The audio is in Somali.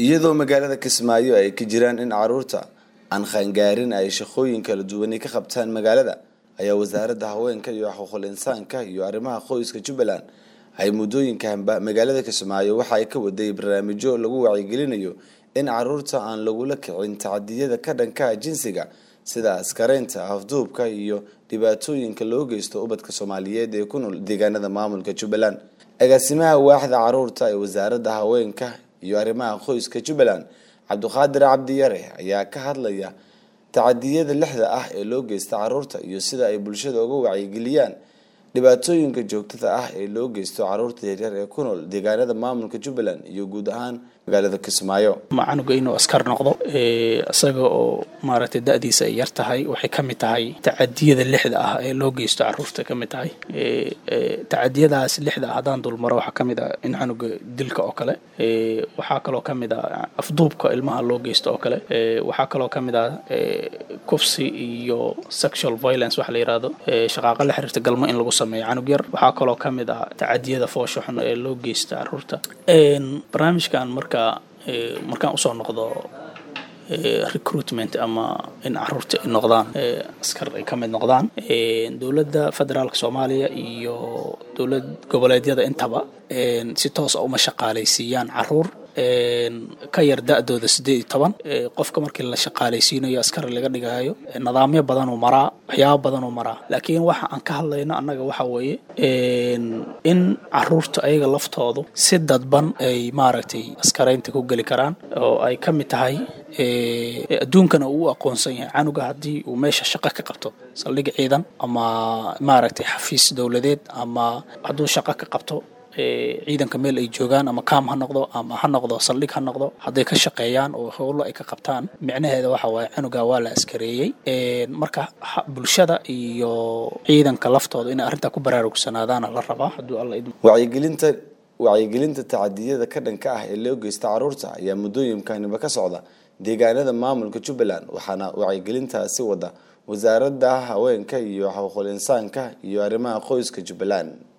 iyadoo magaalada kismaayo ay ka jiraan in caruurta aan qaangaarin ay shaqooyin kala duwanay ka qabtaan magaalada ayaa wasaaradda haweenka iyo xuquuqul insaanka iyo arrimaha qoyska jubbaland ay muddooyinkanba magaalada kismaayo waxa ay ka waday barnaamijyo lagu wacyigelinayo in caruurta aan lagula kicin tacadiyada ka dhanka jinsiga sida askareynta afduubka iyo dhibaatooyinka loo geysto ubadka soomaaliyeed ee ku nool deegaanada maamulka jubbaland agaasimaha waaxda caruurta ee wasaaradda haweenka iyo arrimaha qoyska jubbaland cabdiqaadir cabdiyare ayaa ka hadlaya tacadiyada lixda ah ee loo geysta caruurta iyo sida ay bulshada uga wacyigeliyaan dhibaatooyinka joogtada ah ee loo geysto caruurta yaryar ee ku nool deegaanada maamulka jubbaland iyo guud ahaan magaalada kismaayo ma canuga inuu askar noqdo isaga oo maaragtay da-diisa ay yar tahay waxay ka mid tahay tacadiyada lixda ah ee loo geysto caruurta ka mid tahay tacadiyadaas lixda ah haddaan dulmaro waxaa ka mid ah in canuga dilka oo kale waxaa kaloo ka mid ah afduubka ilmaha loo geysto oo kale waxaa kaloo ka mid ah kufsi iyo sexual violence waxa la yihahdo shaqaaqa la xiriirta galmo in lagu sameeyo canug yar waxaa kaloo ka mid ah tacadiyada foosha xun ee loo geysta caruurta barnaamijkan marka markaan usoo noqdo recruitment ama in caruurta ay noqdaan askar ay ka mid noqdaan dowladda federaalka soomaaliya iyo dowlad goboleedyada intaba si toos a uma shaqaalaysiiyaan caruur ka yar da-dooda siddeed iyo toban qofka markii la shaqaalaysiinayo askari laga dhigayo nidaamyo badanuu maraa waxyaabo badanuu maraa laakiin waxa aan ka hadlayno annaga waxa weeye in caruurta ayaga laftoodu si dadban ay maaragtay askaraynta ku geli karaan oo ay ka mid tahay adduunkana uu u aqoonsan yahay canuga haddii uu meesha shaqo ka qabto saldhig ciidan ama maaragtay xafiis dowladeed ama hadduu shaqo ka qabto ciidanka meel ay joogaan ama kaam ha noqdo ama ha noqdo saldhig ha noqdo hadday ka shaqeeyaan oo howlo ay ka qabtaan micnaheeda waxa waaye canuga waa la askareeyey marka bulshada iyo ciidanka laftooda inay arrintaa ku baraarugsanaadaana la rabaa hadduu alla idmo wacyigelinta wacyigelinta tacadiyada ka dhanka ah ee loo geysta caruurta ayaa muddooyinkaniba ka socda deegaanada maamulka jubbaland waxaana wacyigelintaasi wada wasaaradda haweenka iyo xuquuqul insaanka iyo arrimaha qoyska jubbaland